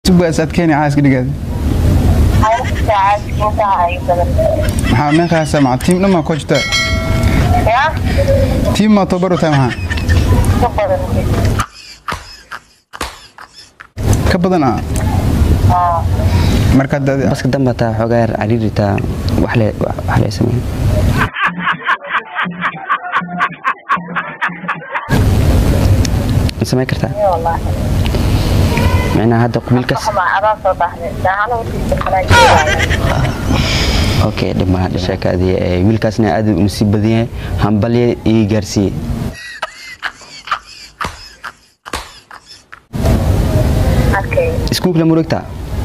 sugaas adkeeni caaska dhigaad maxaa meeqaasa maca tiim dhammaa koo jirta tiim maa tababar u tahay maxaa ka badan ah marka dad baska damba taa xoogaa yar cariiri taa wax le wax le sameyn ma samayn kartaa micnaha hadda wiilkaas okay dhima sheekaadii ee wiilkaasna aad u nasiib badan yahay hambalye ii gaarsiiye iskuulka lama wareegtaa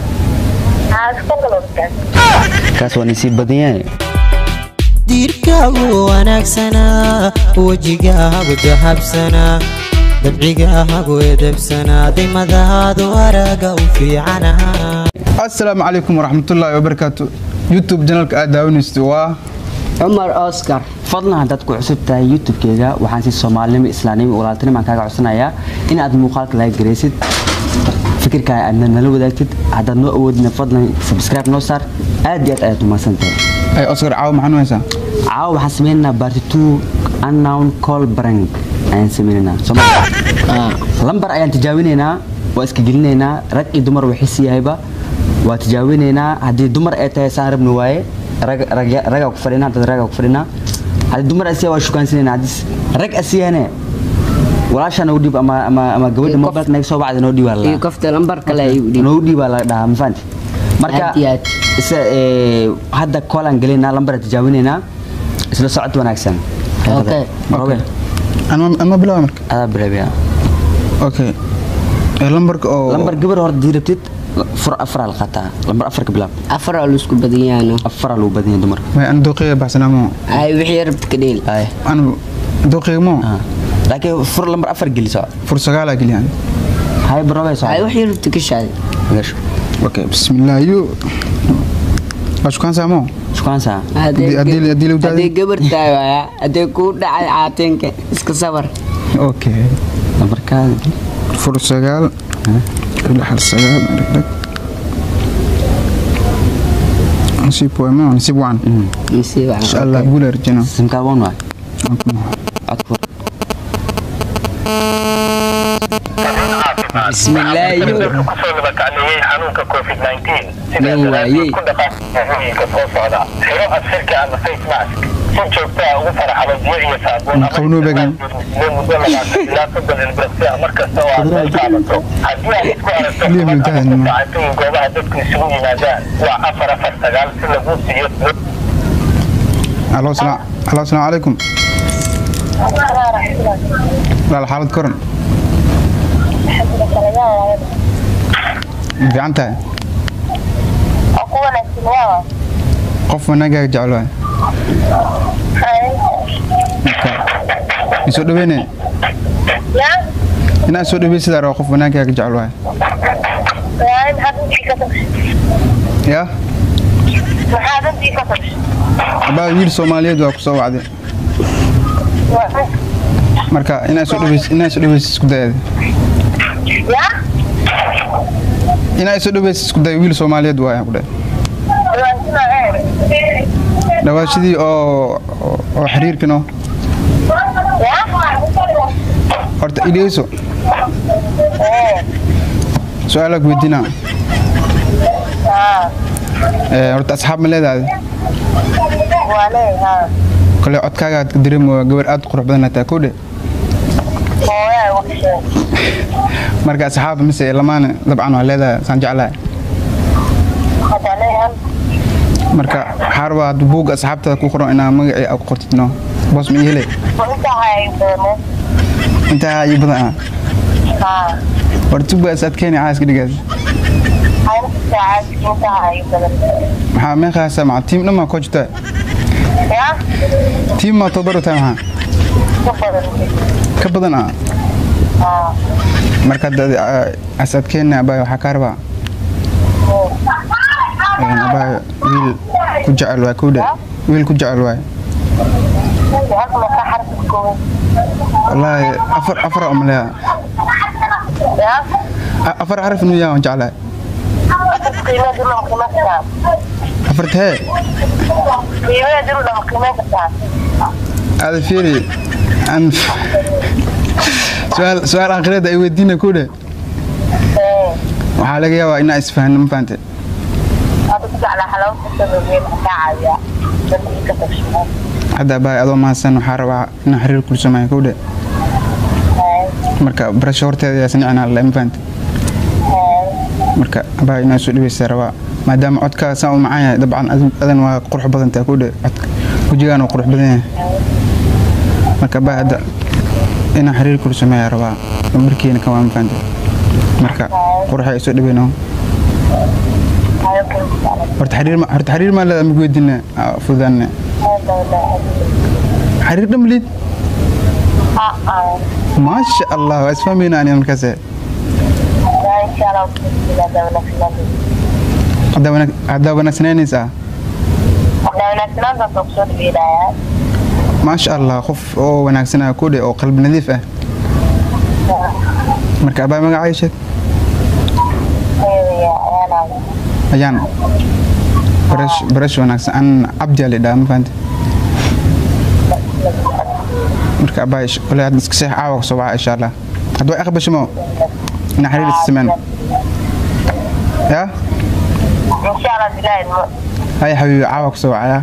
kaas waa nasiib badan yahay diirkaagu wanaagsanaa wejigaagu dahabsanaa dabcigaagu edebsanaa dimadaadu araga u fiicanaha assalaamu calaykum waraxmatullaahi wabarakaatu youtube janalka aad daawanaysto waa cumar oscar fadlan haddaad ku cusub tahay youtube-keyga waxaan si soomaalinimo islaamnimo walaaltinimo aan kaaga codsanayaa in aad muuqaalka laga garaysid fikirkaaga aadna nala wadaagtid haddaad noo awoodina fadlan subscribe noo saar aad iyo aad ayaad umahadsan tahay ay oscar caawa maxaan u haysaa caawa waxaan sameynaynaa barty two unknown call brank ayaan sameynaynaa sooma lambar ayaan tijaabinaynaa waa iska gelinaynaa rag iyo dumar waxis yahayba waa tijaabinaynaa haddii dumar ay tahay saan rabni waaye rag- rag- ragaa ku fadhinaa dad ragaa ku fadhinaa haddii dumar asiya waa shukaansanayna haddii rag asiyahane walaashaa noo dhiib ama ama ama gabadha Iyo mobilka naga soo bacda noo dhiibaa la iyo kofta lambar kale ayuu dhiib noo dhiibaa la dhahaa ma fahanti marka Aad iyo aad. isa ee, hadda koolaan gelaynaa lambar tijaabinaynaa isla socod wanaagsan Okay. Robe, anma anma bilaaba marka adaa bilaabaya okay ee lambarka oo lambar gabar hore hadii rabtid fur afaraa la qaataa lambar afarka bilaab afar oo laisku badan yahaano afaraa lagu badan yahay dumarka may an dooqeyga baxsanaamo ay wixii rabta ka dheel ay an dooqeyga mo ah. laakiin fur lambar afar geliso fur sagaalaa geliyaan hay barobe soo ay wixii rabta ka shaaday gasho okay bismillah yo waa shukaansaamo shukaansa Haddii- haddii- haddii la wadaado- hadday gabar tahay waaya hadday kuu dhacay caateenka iska sabar okay lambarkaada fur sagaal lix hal sagaal dhagdhag nasiib waay ma nasiib wacan mise waa insha allah guul arjina simkaa wan waay codku bismillaahi kusoo nabadgacleeyey xanuunka covid-19 Nin waayey. ku dhaqaaqooyinka soo socda xiro asirka ama face mask si joogta ah ugu faraxalo biyo iyo saabuun ama Qawnuu beegan. muddo labaatan ilaa soddon ilbirqsi ah mar kasta oo aad meel qaabato haddii aad isku aragto Liam kuman ama Ildahan. ku sacatooyin goobaha dadku isugu yimaadaan waa afar afar sagaal si lagu siiyo alo salaam alo asalaamu calaykum laal xaalad koran ma fiican tahay qof wanaagaaga jecel waay marka isoo dhaweyne inaan soo dhawey sidaa rabo qof wanaagaaga jecel waay ya abaa wiil soomaaliyeed waa kusoo wacday marka inaa soo dhaweys inaa soo dhaweys isku dayada inaa soo dhaweys isku day wiil soomaaliyeed waay ku dhahay dhawaashadii oo oo xiriirkano horta idhegeyso su-aalaa ku weydiinaa Ee, horta asxaab ma leedahay kole codkaaga aad ka dareemo gabar aad u qurux badan tahay kowdhe marka asxaab mise lamaane dabcan waa leedahay saan jeclahay marka waxaa rabaa hadda buugga asxaabtada ku qoran inaa magacii aad ku qortid no boos ma ii hele intaa ii badan ah horta sugaas aad keeni caaska dhigaad maxaa meeqaasa maca tiim dhammaa koo jirta tiim maa tababar u tahay maxaa ka badan ah marka dad asaad keena abaayo waxaa kaa rabaa Een, abaayo wiil ku jecel waay kowdhe wiil ku jecel waay wallaahi afar afar umaleya afar xaraf inuu yahay waan jeclahay qiimaha dib lama qiimeyn kartaa afarta hee qiimaha dib lama qiimeyn kartaa aada fiiri aan su-aal su-aal aakhirada ay weydiina ku dhe waxaa laga yaabaa inaa isfahno ma fahante Aku ku jeclaa xalawta sababeen ka caawiya dadkii ka tagshimo hadda baay adoo mahadsan waxaa rabaa inaa xiriir kula sameeya ku dhe marka barasho horteeda yaa sanicnaa la ma fahante marka baay inaa soo dhaweysa rabaa maadaama codkaa saan u macaan yahay dabcan adin- adan waa qurux badan tahay ku dhe codka wejigaan waa qurux badan yahay marka baay hadda inaa xiriir kula sameeya rabaa markiina kan waa ma fahante marka quruxa ay soo dhaweyno horta xiriir ma horta xiriir ma leedahay ma weydiina fudaanne xiriir dhamlid maasha allah waa isfahmayna ani markaas haddaa wanaag- haddaa wanaagsanaynaysaa maasha allah qof oo wanaagsanaa ku dhe oo qalbi nadiif ah marka abaa magacay sheeg ayaan barash barash wanaagsan an cabdi ali dhaa ma fahante marka abaa kole hadda iska seex caawa kusoo waca insha allah hadda waa aqbashimo ina xiriir isa sameyn ya haya xabiibi caawa kusoo wacaya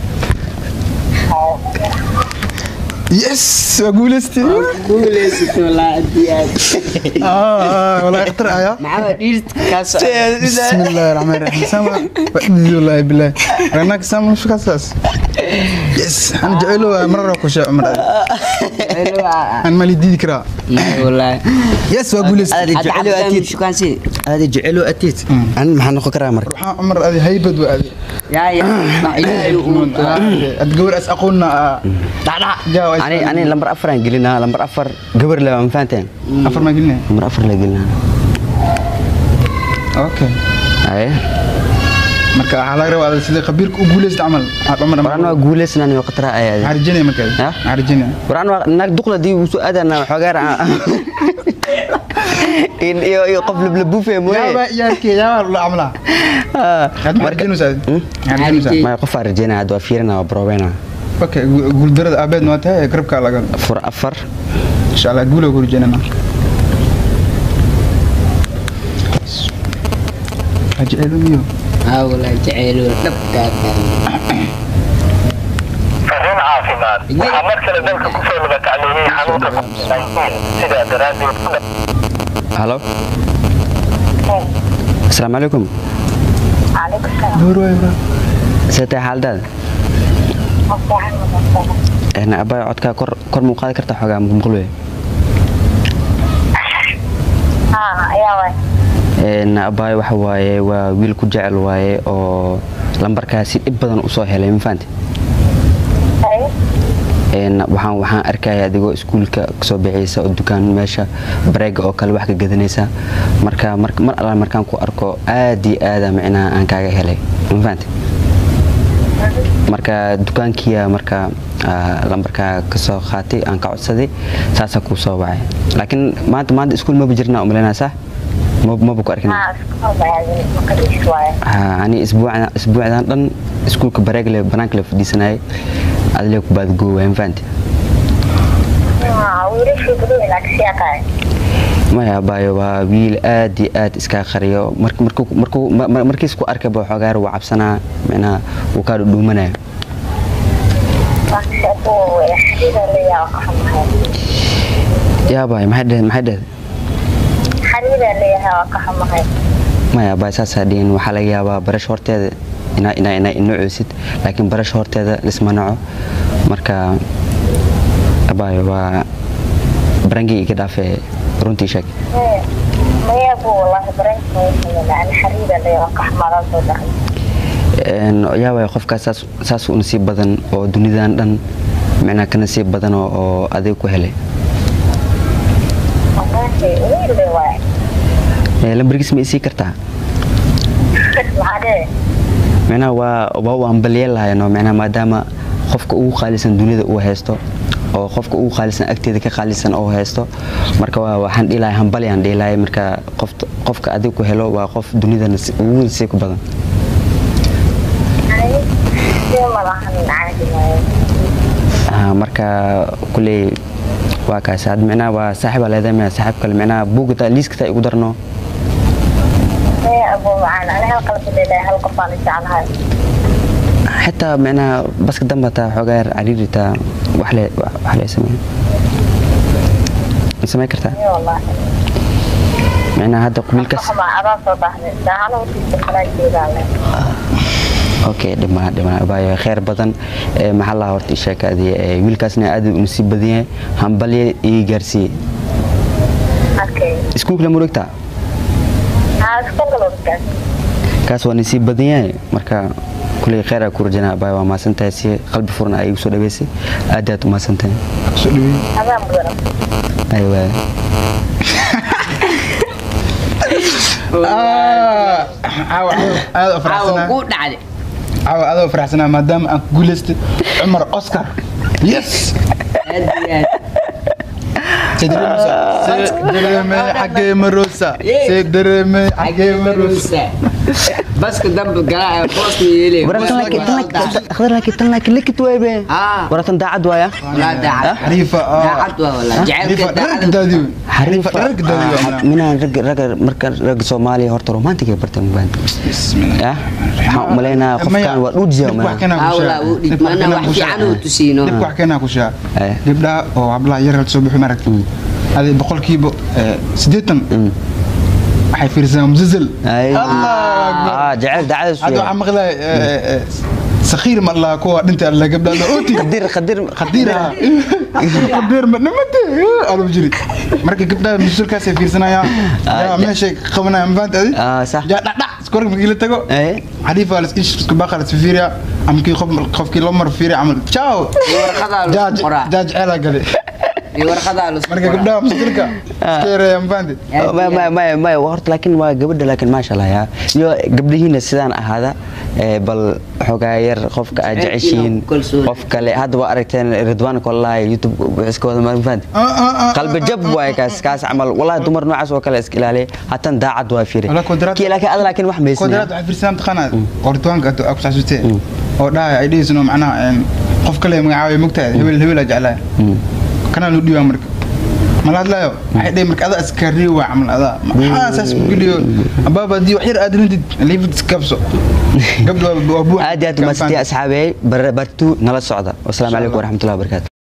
yes waa guuleystay guulaysato walaa diyaad والله اخترع يا maxaa dhiirta kaas بسم الله الرحمن الرحيم سامع وحدي والله بالله رناك سامع مش كاساس يس انا جعله مره كوشا عمر انا مالي دي ذكرى walaa يس واقول لك aada jecelo atiid shukaansi aada jecelo atiid an maxaa noqon karaa marka عمر هذه هيبد وهذه yaa yaa ilaahay uu اتقول اس اقولنا جاوا ani ani lambar afar aan gelinaa lambar afar gabar le ma fahanteen افر ما قلنا lambar afar la gelinaa اوكي aye marka waxaa laga rabaa sida khabiirka u guuleysta camal cumar waraan waa guuleysnaan iyo qatraa ayaade arjinaya markaa Ha? arjinaya waraan waa naag duqla dii uu soo aadana xogaar iyo iyo qof lablabuufe yaaba mooye yaarkee yaaba la camlaa Ah, had ma arjinusaa arjinusaa maya qofaa rajeynaya hadda waa fiirina waa broobeyna اوكي guuldarada aabeed waa tahay garabkaa laga fur afar insha allah guula ku rajeynana ajceeluniyo aa walaa jaceylo dhabkaa fariin caafimaad waxaa mar kale dalka kusoo laga tacliimiyey xanuunka covid-19 sidaa daraaddeed ku dha- halo asalaamu calaykum see tahay xaaladaada een abaya codkaa kor kor muu qaadi kartaa xogaa maqluye een abaya waxa waaye waa wiil ku jecel waaye oo lambarkaasi dhib badan usoo helay ma fahanti een waxaan waxaan arkaya adigoo iskuulka kasoo bixiysa oo dukaan meesha bareega oo kale wax ka gadanaysa marka mar mar alla markaan ku arko aad iyo aada micnaha aan kaaga helay ma fahanti marka dukaankiya marka ah, lambarkaa kasoo qaatay aan ka codsaday saasaa kuu soo wacay laakiin maanta maanta iskuul maba jirnaa umaleynaa sax Ma- maba ku arkina Ha, ani isbuucdan isbuucdan dhan iskuulka bareegle banaanka la fadhiisanayay adile ku baadgoowaay ma fahanti maya baayo waa wiil aad iyo aad iskaa qariyo Mark- markuu- markuu- ma- ma- markiis ku arkay baa xoogaar wuu cabsanaa micnaha wuu kaa dhudhuumanaya yaa baay maxay dheheen maxay dheheen maya baay saasaa dhihin waxaa laga yaabaa barash horteeda inaa inaa inaa inoceysid laakiin barash horteeda lisma naco marka abaayo waa barangii iga dhaafee runtii sheeg Een, yaa waay qofkaas saas- saas u nasiib badan oo dunidan dhan micnaa ka nasiib badan oo- oo adig ku helay Ee, lambarkiis ma isii kartaa micnaha waa waa u ambaliyeen lahayno micnaha maadaama qofka ugu qaalisan dunida uu haysto oo qofka ugu qaalisan agteeda ka qaalisan oo haysto marka waa waxaan dhihi lahay hambali aan dhihi lahay marka qofta- qofka adiga ku helo waa qof dunida nasi- ugu nasiib ku badan Ah, marka kuley waa kaas had micnaha waa saaxiib aa leedahay micnaha saaxiib kale micnaha buugta liiskata igu darno xitaa micnaha baska damba taa xoogaa yar cariiri taa wax le wax le sameyn ma samayn kartaa micnaha hadda qabiilkaas okay dhima dhima baayo khayr badan ee maxaa lahaa horta sheekaadii ee wiilkaasna aad u nasiib badan yahay hambalye ii gaarsiiyey iskuulka lama wareegtaa kaas waa nasiib badan yahay marka kuley khayr aa ku rajanaa baayo waa mahadsantahay si qalbi furan aa igu soo dhaweysay aad aad u mahadsantahay soo dhaweey aywa Ah, caawa aad u caawa faraxsanaa ku dhacday caawa aad u faraxsanaa maadaama aan ku guuleystay cumar oscar yes aad iyo aad سيدرمي حقي مروسة سيدرمي حقي مروسة baska dambe galaa boosna yeele waratan laakiin tan laakiin likit waybe Ah. waratan daacad waaya walaa daacad حريفة daacad waa walaa حريفة jacaylka درك daacad داديو xariifa درك داديو minaan rag rag marka rag Soomaaliya horta romantic ay bartaan baan بسم الله ya waxaan u maleynayaa qofkan waa dhuujiya Hawla, uu dhig- mana wax fiican uu tusiino. dib wax keenaa ku shaa Eh. gabdhaha oo hablaha yar soo bixi maragta adi boqolkiiba eh, siddeetan waxay fiirsadaan musalsal ay Allah akbar. ah jacayl daacad hadda waxaa maqlay sakhiir ma allaha kuwa dhinta alla gabdhaha la ooti qadir qadir qadiira qadir ma dhamate alu jiri marka gabdhaha musalkaasay fiirsanayaan yaa meeshay qabanayaan mafaanta adi Ah, sax. yaa dhacdhac iskorka markii la tago Eh. xariifa la isku baqa la fiiriya ama kii qof qofkii loo mar fiiriya camal ciao warqadaa la jaaj qoraa jaaj ceelaa gale iyo warqadaa la marka gabdhaha musalka iska yareeya mafaanta ma ma ma ma horta laakiin waa gabadha laakiin maasha Allah ya iyo gabdhihiina sidaan ahaada ee bal xogaa yar qofka aad Ceebkiina jeceshiin ku kalsoon. qof kale hadda waa aragteen ridwaan kollaay youtube wuxuu iska wada ma fahanti qalbi jab waay kaas kaas camal wallahi dumar noocaas oo kale iska ilaaliya hatan daacad waa fiiri Wala kodaraad- kii laakiin ada laakiin wax kodaraad meysna waxay fiirsadaan taqaanaa ortuwaanka aad ku xasuustee oo dhahay ay dhihiisno macnaha een, qof kale magacaabay mogtahay hebel hebel aa jeclaa kanaa loo dhiibaa marka mala hadlayo waxay dhihi marka adaa iska riiwa camal adaa maxaa saas ku geliyo abaaba haddii wax yar aad rintid liifid iskabso gabdha waa buux aad iyo aad umadsantay asxaabey bartu nala socda wasalaamu calaykum waraxmatullahi wabarakaatu